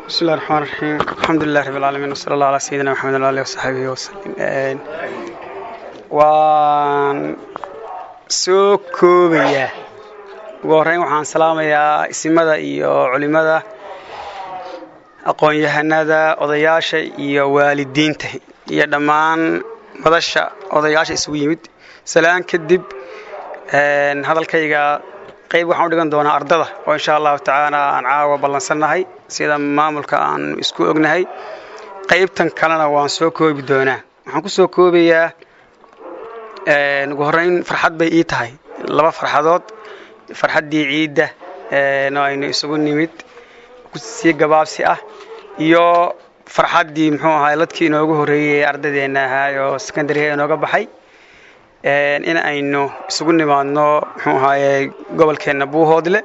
بسم الله الرحمن الرحيم الحمد لله رب العالمين وصلى الله على سيدنا محمد وعلى اله وصحبه وسلم waan soo koobayaa ugu horreyn waxaan salaamayaa isimada iyo culimada aqoon-yahanada odayaasha iyo waalidiinta iyo dhammaan madasha odayaasha isugu yimid salaan kadib hadalkayga qayb waxaan u dhigan doonaa ardada oo insha allahu tacaala aan caawa ballansannahay sida maamulka aan isku ognahay qaybtan kalena waan soo koobi doonaa waxaan ku soo koobayaa ugu horreyn farxad bay ii tahay laba farxadood farxaddii ciidda oo aynu isugu nimid sii gabaabsi ah iyo farxaddii muxuu ahaay ladkii inoogu horreeyey ardadeenna ahaa oo secondariga inooga baxay in aynu isugu nimaadno muxuu ahaaye gobolkeenna buuhoodle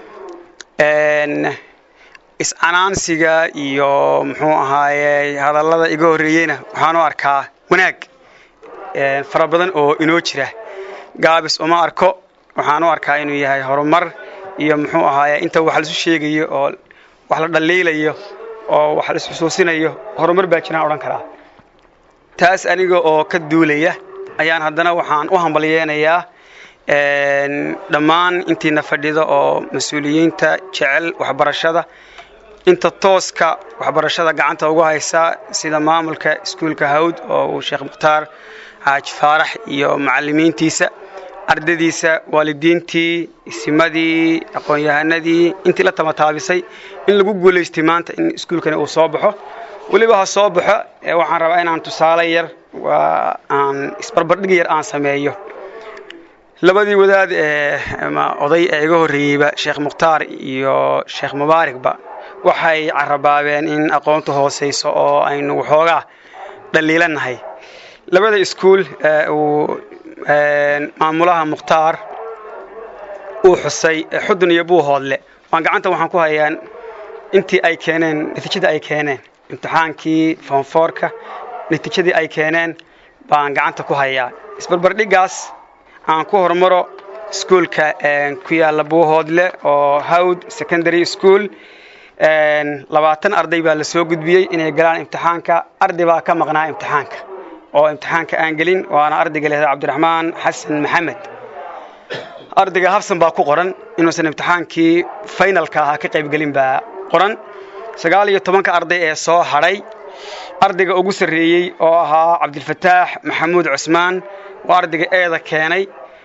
iscanaansiga iyo muxuu ahaaye hadallada iga horreeyeyna waxaan u arkaa wanaag fara badan oo inoo jira gaabis uma arko waxaan u arkaa inuu yahay horumar iyo muxuu ahaaye inta wax laisu sheegayo oo wax la dhaliilayo oo wax la isxusuusinayo horumar baa jiraan odhan karaa taas aniga oo ka duulaya ayaan haddana waxaan u hambalyeenayaa dhammaan intiina fadhida oo mas-uuliyiinta jecel waxbarashada inta tooska waxbarashada gacanta ugu haysa sida maamulka iskuulka hawd oo uu sheekh mukhtaar xaaji faarax iyo macallimiintiisa ardadiisa waalidiintii isimadii aqoon-yahanadii intii la tamataabisay in lagu guulaystay maanta in iskuulkani uu soo baxo weliba ha soo baxo waxaan rabaa inaan tusaale yar waa aan isbarbardhig yar aan sameeyo labadii wadaad ee oday ee iga horreeyeyba sheekh mukhtaar iyo sheekh mubaarigba waxay carabaabeen in aqoontu hoosayso oo aynu waxoogaa dhaliilanahay labada iskuul uu maamulaha mukhtaar uu xusay xudun iyo buuhoodle waan gacanta waxaan ku hayaan intii ay keeneen natiijada ay keeneen imtixaankii foonfoorka natiijadii ay keeneen baan gacanta ku hayaa isbarbardhigaas aan ku hormaro iskuulka ku yaalla buuhoodle oo hawd secondary school labaatan arday baa la soo gudbiyey inay galaan imtixaanka arday baa ka maqnaa imtixaanka oo imtixaanka aan gelin waana ardayga lehda cabdiraxmaan xasan maxamed ardayga habsan baa ku qoran inuusan imtixaankii faynalka ahaa ka qaybgelin baa qoran sagaal iyo tobanka arday ee soo hadhay ardayga ugu sarreeyey oo ahaa cabdilfataax maxamuud cusmaan waa ardayga eeda keenay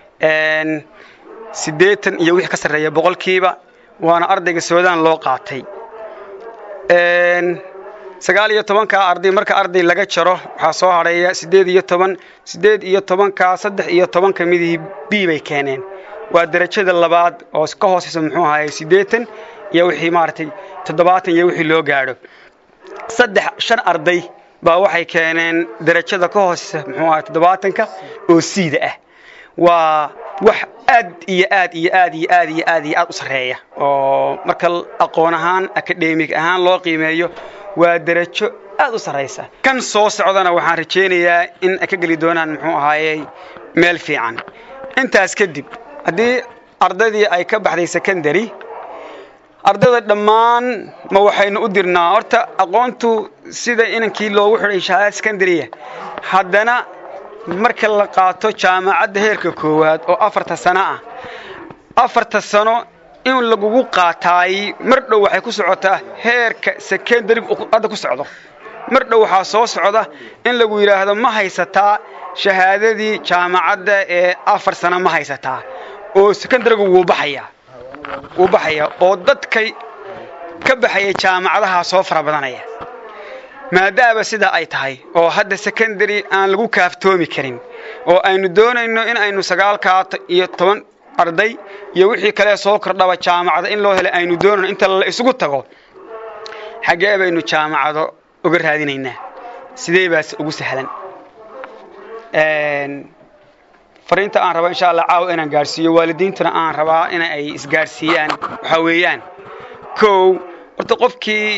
siddeetan iyo wixii ka sarreeya boqolkiiba waana ardayga suudaan loo qaatay sagaal iyo tobankaa arday marka arday laga jaro waxaa soo hadhaya siddeed iyo toban siddeed iyo tobankaa saddex iyo tobanka midihii b bay keeneen waa derajada labaad oo ka hooseysa muxuu ahaayey siddeetan iyo wixii maaragtay toddobaatan iyo wixii loo gaadho saddex shan arday baa waxay keeneen derajada ka hooseysa muxuu ahay toddobaatanka oo siida ah waa wax aad iyo aad iyo aad iyo aad iyo aad iyo aad u sarreeya oo marka aqoon ahaan akademig ahaan loo qiimeeyo waa derajo aad u sarraysa kan soo socdana waxaan rajaynayaa in ay ka geli doonaan muxuu ahaayey meel fiican intaas kadib haddii ardaydii ay ka baxday secondary ardayda dhammaan ma waxaynu u dirnaa horta aqoontu sida inankii loogu xidhay shahaada secondarya haddana marka la qaato jaamacadda heerka koowaad oo afarta sano ah afarta sano in lagugu qaataay mar dhow waxay ku socotaa heerka secondary hadda ku socdo mar dhow waxaa soo socda in lagu yidhaahdo ma haysataa shahaadadii jaamacadda ee afar sano ma haysataa oo secondarigu wuu baxayaa wuu baxaya oo dadkay ka baxaya jaamacadaha soo fara badanaya maadaama sidaa ay tahay oo hadda secondary aan lagu kaaftoomi karin oo aynu doonayno in aynu sagaalkaa iyo toban arday iyo wixii kale soo kordhaba jaamacada in loo helay aynu doonayno inta la isugu tago xaggee baynu jaamacado uga raadinaynaa sidee baase ugu sahlan fariinta aan raba insha allah caawa inaan gaadhsiiyo waalidiintuna aan rabaa in ay isgaadhsiiyaan waxaa weeyaan kow horta qofkii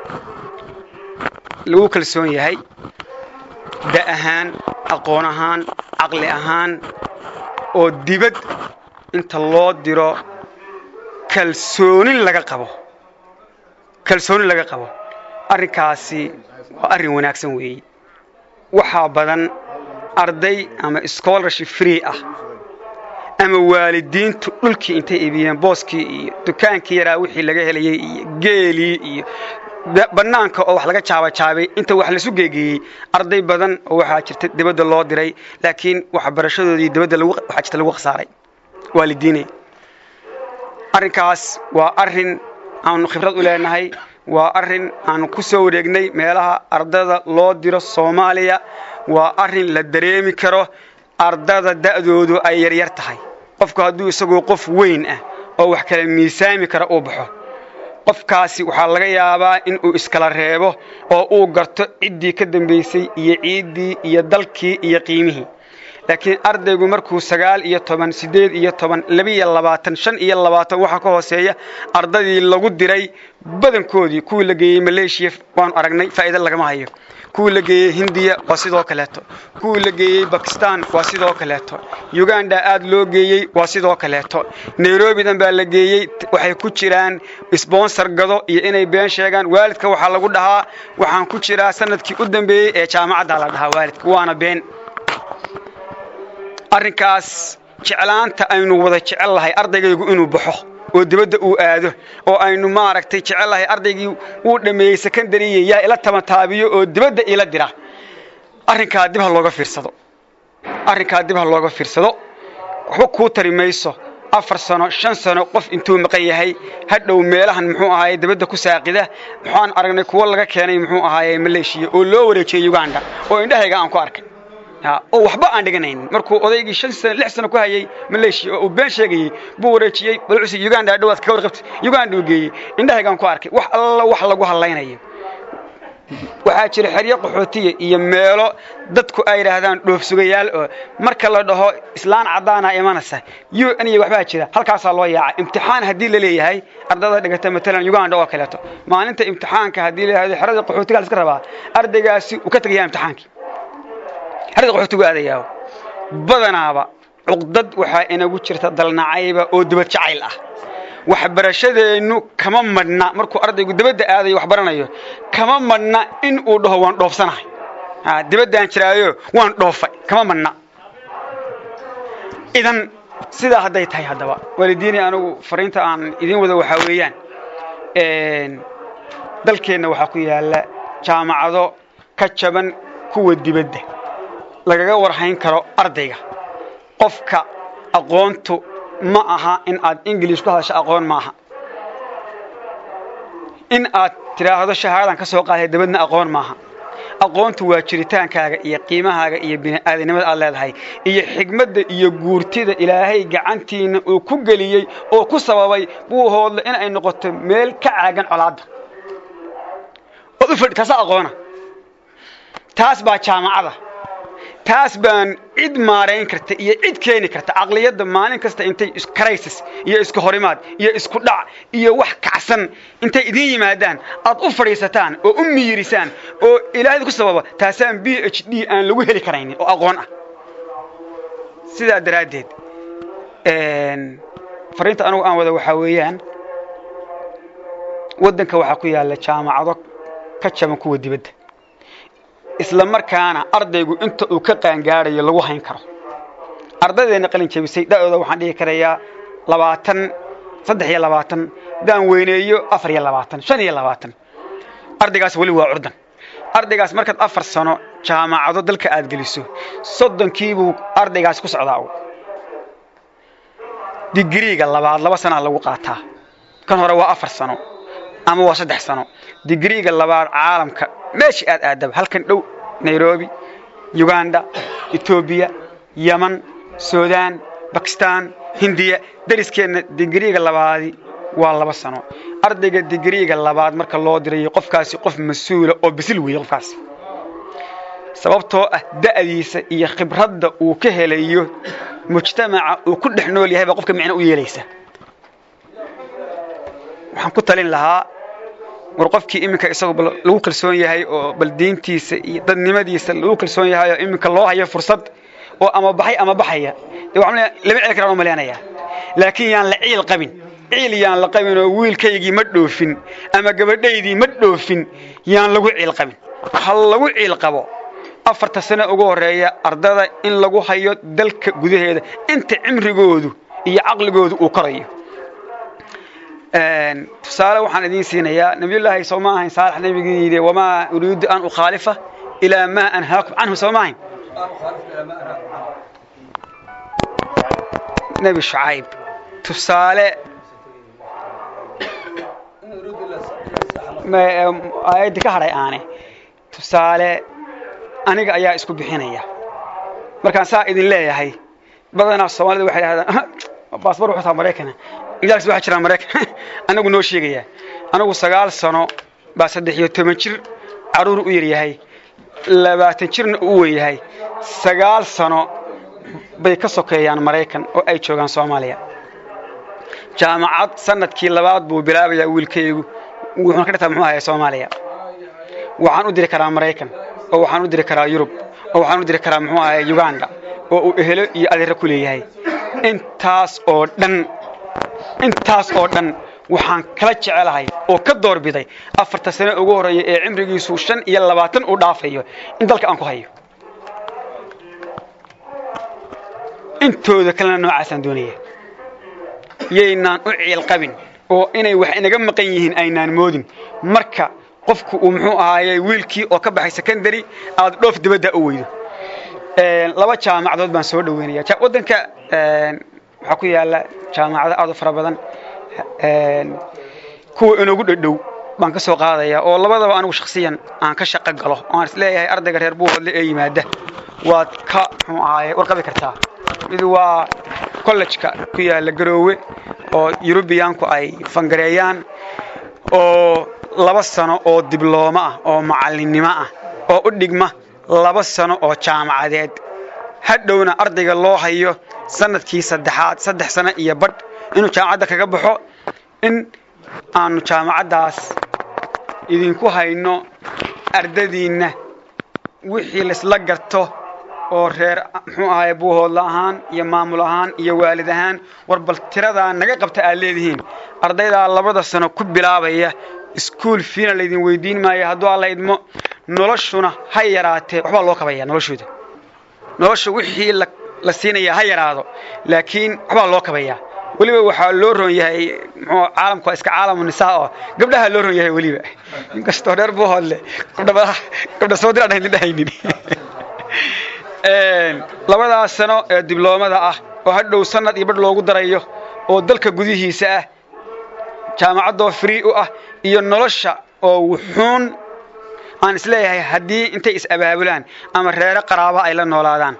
lagu kalsoon yahay da ahaan aqoon ahaan caqli ahaan oo dibad inta loo diro kalsoonin laga qabo kalsoonin laga qabo arrinkaasi waa arrin wanaagsan weeye waxaa badan arday ama scholarship free ah ama waalidiintu dhulkii intay iibiyeen booskii iyo dukaankii yaraa wixii laga helayey iyo geelii iyo bannaanka oo wax laga jaabajaabay inta wax lasu geegeeyey arday badan oo waxaa jirta dibadda loo diray laakiin waxbarashadoodii dibadda waxaa jirta lagu khasaaray waalidiine arrinkaas waa arrin aanu khibrad u leenahay waa arrin aanu ku soo wareegnay meelaha ardada loo diro soomaaliya waa arrin la dareemi karo ardada da'doodu ay yaryar tahay qofku hadduu isagoo qof weyn ah oo wax kala miisaami kara uu baxo qofkaasi waxaa laga yaabaa in uu iskala reebo oo uu garto ciddii ka dambaysay iyo ciiddii iyo dalkii iyo qiimihii laakiin ardaygu markuu sagaal iyo toban siddeed iyo toban labiiyo labaatan shan iyo labaatan waxaa ka hooseeya ardadii lagu diray badankoodii kuwii la geeyey maleeshiya waanu aragnay faa'iida lagama hayo kuwii la geeyey hindiya waa sidoo kaleeto kuwii la geeyey bakistan waa sidoo kaleeto uganda aad loo geeyey waa sidoo kaleeto nairobi dhan baa la geeyey waxay ku jiraan sbonsor gado iyo inay been sheegaan waalidka waxaa lagu dhahaa waxaan ku jiraa sanadkii u dambeeyey ee jaamacadda la dhahaa waalidka waana been arrinkaas jeclaanta aynu wada jecel lahay ardaygaygu inuu baxo oo dibadda uu aado oo aynu maaragtay jecel lahay ardaygii wuu dhammeeyey secondariya yaa ila tamataabiyo oo dibadda ila dira arrinkaa dib ha looga fiirsado arrinkaa dib ha looga fiirsado waxba kuu tari mayso afar sano shan sano qof intuu maqan yahay hadhow meelahan muxuu ahaaye dibadda ku saaqida waxaan aragnay kuwo laga keenay muxuu ahaaye maleeshiya oo loo wareejiyey uganda oo indhahayga aan ku arkay oo waxba aan dhiganaynin markuu odaygii shan sano lix sano ku hayay maleeshiya oo uu been sheegayey buu wareejiyey balcusi uganda dhawaad ka warqabtay uganda uu geeyey indhahaygaan ku arkay wax alla wax lagu hadlaynayo waxaa jira xeryo qaxootiya iyo meelo dadku ay yidhaahdaan dhoofsugayaal oo marka la dhaho islaan caddaana imanaysa u n iyo waxbaa jira halkaasaa loo yaaca imtixaan haddii la leeyahay ardada dhigata matalan uganda oo kaleeto maalinta imtixaanka haddii la yidhahdo xerada qaxootiga la iska rabaa ardaygaasi uu ka tegayaa imtixaankii xerada qaxootigu aadayaa badanaaba cuqdad waxaa inagu jirta dalnacayba oo dibad jacayl ah waxbarashadeennu kama madhna markuu ardaygu dibadda aadayo wax baranayo kama madhna in uu dhaho waan dhoofsanahay dibaddaan jiraayo waan dhoofay kama madhna idan sidaa hadday tahay haddaba waalidiini anigu fariinta aan idiin wada waxaa weeyaan dalkeenna waxaa ku yaalla jaamacado ka jaban kuwa dibadda lagaga warhayn karo ardayga qofka aqoontu ma aha in aad ingilish ku hadasho aqoon maaha in aad tidhaahdo shahaadan ka soo qaaday dabadna aqoon maaha aqoontu waa jiritaankaaga iyo qiimahaaga iyo bini'aadanimada aad leedahay iyo xigmadda iyo guurtida ilaahay gacantiinna uu ku geliyey oo ku sababay buu hoodle in ay noqoto meel ka caagan colaadda ood u fadhi taasa aqoona taas baa jaamacada taas baan cid maarayn karta iyo cid keeni karta caqliyadda maalin kasta intay crisis iyo isku horimaad iyo isku dhac iyo wax kacsan intay idiin yimaadaan aad u fadhiisataan oo u miyirisaan oo ilaahayda ku sababa taasaan b h d aan lagu heli karaynin oo aqoon ah sidaa daraaddeed fariinta anugu aan wada waxaa weeyaan waddanka waxaa ku yaalla jaamacado ka jaban kuwa dibadda isla markaana ardaygu inta uu ka qaangaarayo lagu hayn karo ardaydeena qalin jabisay da'dooda waxaan dhihi karayaa labaatan saddex iyo labaatan daan weyneeyo afar iyo labaatan shan iyo labaatan ardaygaas weli waa curdan ardaygaas markaad afar sano jaamacado dalka aad geliso soddonkiibuu ardaygaas ku socdaa digriiga labaad laba sanaa lagu qaataa kan hore waa afar sano ama waa saddex sano digriiga labaad caalamka meeshii aad aadaba halkan dhow nairobi uganda etoobiya yeman suudaan bakistan hindiya dariskeenna digriiga labaadi waa laba sano ardayga digriiga labaad marka loo dirayo qofkaasi qof mas-uula oo bisil weeye qofkaasi sababtoo ah da'diisa iyo khibradda uu ka helayo mujtamaca uu ku dhex nool yahay baa qofka micno u yeelaysa waxaan ku talin lahaa war qofkii iminka isagoo lagu kalsoon yahay oo bal diintiisa iyo dadnimadiisa lagu kalsoon yahay oo iminka loo hayo fursad oo ama baxay ama baxaya dee waxaan leeyahay lama celi karaan u maleynayaa laakiin yaan la ciil qabin ciil yaan la qabin oo wiilkaygii ma dhoofin ama gabadhaydii ma dhoofin yaan lagu ciil qabin ha lagu ciil qabo afarta sano ugu horreeya ardada in lagu hayo dalka gudaheeda inta cimrigoodu iyo caqligoodu uu korayo tusaale waxaan idiin siinayaa nabiyullaahi soo ma ahayn saalax nebigii yidhi wamaa uriidu an ukhaalifa ilaa maa anhaakum canhu soo ma ahayn nebi shucayb tusaale aayaddi ka hadhay aane tusaale aniga ayaa isku bixinaya markaan saa idin leeyahay badanaa soomaalida waxay dhahdaan baasbar wuxuu taa maraykana ingaalis waxaa jiraa maraykan anagu noo sheegaya anagu sagaal sano baa saddex iyo toban jir carruur u yar yahay labaatan jirna u weyn yahay sagaal sano bay ka sokeeyaan maraykan oo ay joogaan soomaaliya jaamacad sanadkii labaad buu bilaabayaa wiilkaygu wuxuuna ka dhigtaa muxuu ahayaa soomaaliya waxaan u diri karaa maraykan oo waxaan u diri karaa yurub oo waxaan u diri karaa muxuu ahayaa uganda oo uu ehelo iyo adeero ku leeyahay intaas oo dhan intaas oo dhan waxaan kala jecelahay oo ka doorbiday afarta sano ugu horreeya ee cimrigiisu shan iyo labaatan uu dhaafayo in dalka aan ku hayo intooda kalena noocaasaan doonaya yaynaan u ciil qabin oo inay wax inaga maqan yihiin aynaan moodin marka qofku uu muxuu ahaayey wiilkii oo ka baxay secondary aad dhoof dibadda u weydo laba jaamacadood baan soo dhaweynaya waddanka waxaa ku yaala jaamacado aad u fara badan kuwa inoogu dhadhow baan ka soo qaadaya oo labadaba anigu shaksiyan aan ka shaqo galo oaan is leeyahay ardayga reer buuhodle ee yimaada waad ka muxuu ahaaye warqabi kartaa mid waa kollejka ku yaala garoowe oo yurubiyaanku ay fangareeyaan oo laba sano oo diblooma ah oo macallinnimo ah oo u dhigma laba sano oo jaamacadeed hadhowna ardayga loo hayo sanadkii saddexaad saddex sano iyo badh inuu jaamacadda kaga baxo in aanu jaamacaddaas idinku hayno ardadiinna wixii laisla garto oo reer muxuu ahaye buuhoodla ahaan iyo maamul ahaan iyo waalid ahaan war bal tiradaa naga qabta aad leedihiin ardaydaa labada sano ku bilaabaya iskuol fiina laydin weydiin maayo hadduu alla idmo noloshuna ha yaraatee waxbaa loo kabaya noloshooda nolosha wixii la siinaya ha yaraado laakiin waxbaa loo kabayaa weliba waxaa loo roon yahay muxuu caalamku waa iska caalamu nisaa oo gabdhaha loo roon yahay weliba inkastoo reer buuhoodle gabdha gabdha soo dir aan idin dhahaynin labadaas sano ee dibloomada ah oo hadhow sanad iyo badh loogu darayo oo dalka gudihiisa ah jaamacaddoo free u ah iyo nolosha oo wuxuun aan isleeyahay haddii intay is-abaabulaan ama reere qaraaba ay la noolaadaan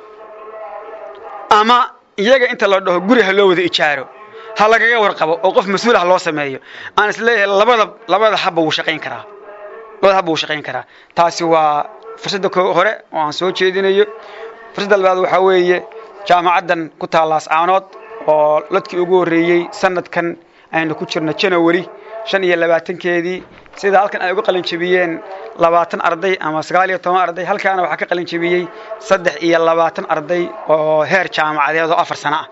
ama iyaga inta la dhaho guri ha loo wada ijaaro ha lagaga warqabo oo qof mas-uul ah loo sameeyo aan isleeyahay labada labada habba wuu shaqayn karaa labada habba wuu shaqayn karaa taasi waa fursadda hore oo aan soo jeedinayo fursadda labaad waxaa weeye jaamacaddan ku taallaas caanood oo ladkii ugu horreeyey sanadkan aynu ku jirno janawari shan iyo labaatankeedii sida halkan ay uga qalin jebiyeen labaatan arday ama sagaal iyo toban arday halkaana waxaa ka qalin jebiyey saddex iyo labaatan arday oo heer jaamacadeed oo afar sano ah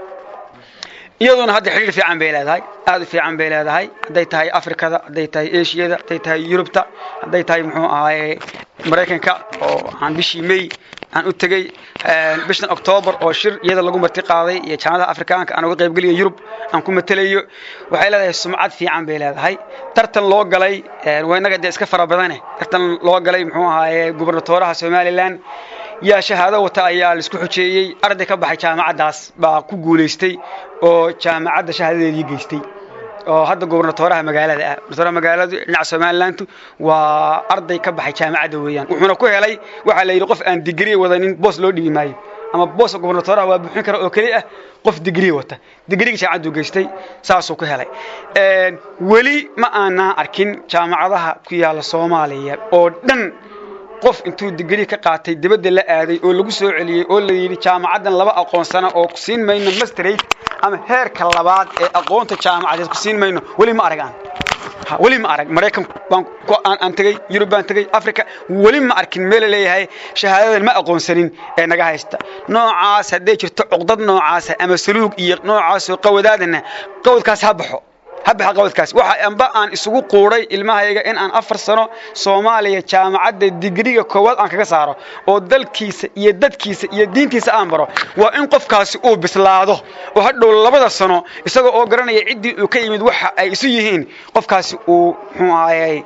iyaduna hadda xidhiir fiican bay leedahay aad u fiican bay leedahay hadday tahay afrikada hadday tahay eshiyada hadday tahay yurubta hadday tahay muxuu ahaaye maraykanka oo aan bishii may aan u tegey bishan octoobar oo shir iyada lagu marti qaaday iyo jaamacadaha afrikaanka aan uga qaybgeliyo yurub aan ku matelayo waxay leedahay sumcad fiican bay leedahay tartan loo galay waa innaga dee iska fara badane tartan loo galay muxuu ahaaye gubernatooraha somalilan yaa shahaado wata ayaa laisku xujeeyey arday ka baxay jaamacaddaas baa ku guulaystay oo jaamacadda shahaadadeedii geystay oo hadda gubernatooraha magaalada ah gubernatooraha magaaladu dhinaca somalilandu waa arday ka baxay jaamacadda weeyaan wuxuuna ku helay waxaa la yidhi qof aan digrii wadanin boos loo dhibi maayo ama booska gubernatooraha waa buuxin kara oo keli ah qof digrii wata digriga jaamacaddu geystay saasuu ku helay weli ma aanaa arkin jaamacadaha ku yaalla soomaaliya oo dhan qof intuu digrii ka qaatay dibadda la aaday oo lagu soo celiyey oo la yidhi jaamacaddan laba aqoonsana oo ku siin mayno masterate ama heerka labaad ee aqoonta jaamacadeed ku siin mayno weli ma arag aan weli ma arag maraykan baan aan tegey yurub baan tegey africa weli ma arkin meel la leeyahay shahaadadan ma aqoonsanin ee naga haysta noocaas hadday jirto cuqdad noocaasa ama saluug iyo noocaasoo qawadaadana qawdkaas ha baxo habbaxa qabadkaas waxa amba aan isugu quudhay ilmahayga in aan afar sano soomaaliya jaamacadda digriga koowaad aan kaga saaro oo dalkiisa iyo dadkiisa iyo diintiisa aan baro waa in qofkaasi uu bislaado oo hadhow labada sano isagoo oo garanaya ciddii uu ka yimid waxa ay isu yihiin qofkaasi uu muxuu ahayey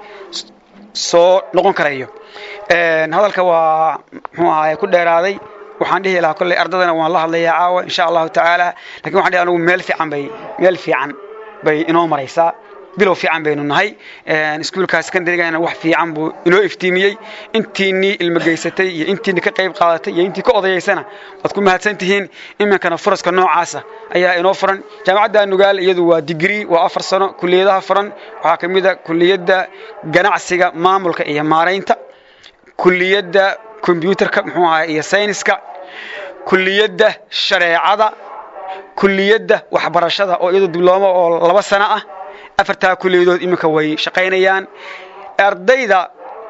soo noqon karayo hadalka waa muxuu ahayey ku dheeraaday waxaan dhihi lahaa kolley ardadana waan la hadlayaa caawa insha allahu tacaala lakin waxan dhihi anugu meel fiican bay meel fiican bay inoo maraysaa bilow fiican baynu nahay iskuulka secondarygana wax fiican buu inoo iftiimiyey intiinii ilmo geysatay iyo intiini ka qayb qaadatay iyo intii ka odayaysana waad ku mahadsan tihiin iminkana furaska noocaasa ayaa inoo furan jaamacadda nugaal iyadu waa digrii waa afar sano kuliyadaha furan waxaa ka mid a kuliyadda ganacsiga maamulka iyo maaraynta kuliyadda kombyuutarka muxuu ahaa iyo sayniska kuliyadda shareecada kuliyadda waxbarashada oo iyadu diblooma oo laba sano ah afartaa kuliyadood iminka way shaqaynayaan ardayda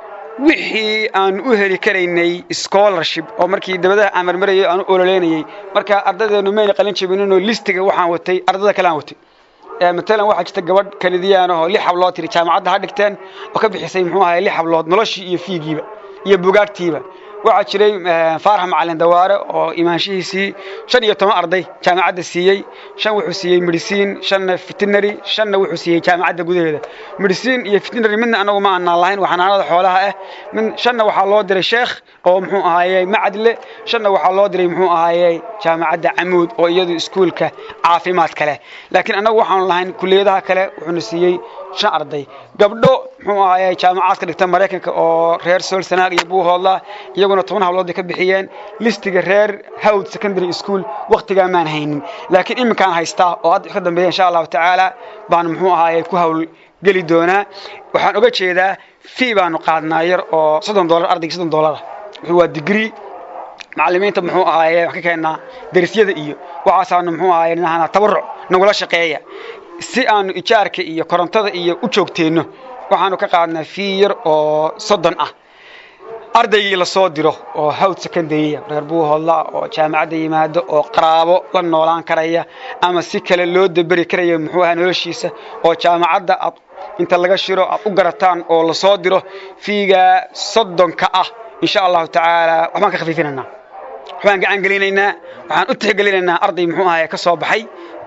wixii aan u heli karaynay scholarship oo markii dabadaha aan marmarayay aan u ololeynayay marka ardaydeenu mayna qalin jabininoo listiga waxaan watay ardada kale aan watay matalan waxaa jirta gabadh kanadiyaan oo lix hablood tiri jaamacadda ha dhigteen oo ka bixisay muxuu ahay lix hablood noloshii iyo fiigiiba iyo bugaagtiiba waxaa jiray faarax macalin dawaare oo imaanshihiisii shan iyo toban arday jaamacadda siiyey shan wuxuu siiyey medicine shanna veterinary shanna wuxuu siiyey jaamacadda gudaheeda medicine iyo veterinary midna anagu ma aanaan lahayn waa xanaanada xoolaha ah mid shanna waxaa loo diray sheekh oo muxuu ahaayey macadle shanna waxaa loo diray muxuu ahaayey jaamacadda camuud oo iyadu iskuulka caafimaadka leh laakiin annagu waxaanu lahayn kuliyadaha kale wuxuuna siiyey shan arday gabdho muxuu ahaayey jaamacaad ka dhigta maraykanka oo reer sool sanaag iyo buuhoodla iyaguna toban hablood ay ka bixiyeen listiga reer hawd secondary school wakhtigaa maan haynin laakiin iminkaan haystaa oo hadda ka dambeeya insha allahu tacaala baan muxuu ahaayey ku hawl geli doonaa waxaan oga jeedaa fee baanu qaadnaa yar oo soddon dollar ardayga soddon dollara wuxuu waa digrii macallimiinta muxuu ahaaye wax ka keennaa darisyada iyo waxaasaanu muxuu ahaaye nahana tabaruc nagula shaqeeya si aanu ijaarka iyo korontada iyo u joogteenno waxaanu ka qaadnaa fii yar oo soddon ah ardaygii lasoo diro oo hawd secondarya reer buuhoodla oo jaamacadda yimaado oo qaraabo la noolaan karaya ama si kale loo daberi karaya muxuu ahaa noloshiisa oo jaamacadda aad inta laga shiro aad u garataan oo lasoo diro fiigaa soddonka ah insha allahu tacaala waxbaan ka khafiifinaynaa waxbaan gacan gelinaynaa waxaan u tixgelinaynaa arday muxuu ahaye ka soo baxay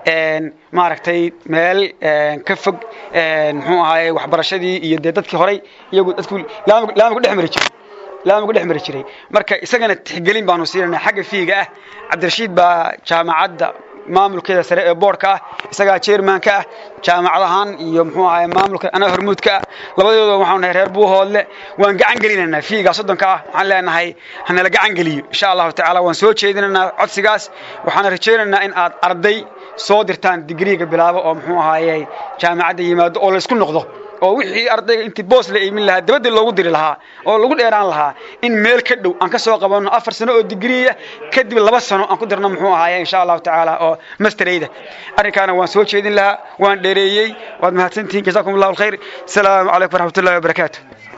maaragtay meel ka fog muxuu ahaye waxbarashadii iyo dee dadkii horay iyagu dadku laamigu dhex mari jiray laamigu dhex mari jiray marka isagana tixgelin baanu siinanaa xagga fiiga ah cabdirashiid baa jaamacadda maamulkeeda sare ee boorka ah isagaa chairmanka ah jaamacad ahaan iyo muxuu ahaye maamulka anaa hormuudka ah labadooda waxaanu nahay reer buuhoodle waan gacan gelinaynaa fiigaa soddonka ah waxaan leenahay hanala gacan geliyo insha allahu tacaala waan soo jeedinaynaa codsigaas waxaana rajaynaynaa in aad arday soo dirtaan digriiga bilaabo oo muxuu ahaaye jaamacadda yimaado oo laysku noqdo oo wixii ardayga intii boos la iimin lahaa dabadda loogu diri lahaa oo lagu dheeraan lahaa in meel ka dhow aan ka soo qabanno afar sano oo digriya kadib laba sano aan ku dirno muxuu ahaaye insha allahu tacaala oo masterayda arrinkaana waan soo jeedin lahaa waan dheereeyey waad mahadsantihiin jazakum allahu alkhayr asalaamu calaykum waraxmatullahi wabarakaatu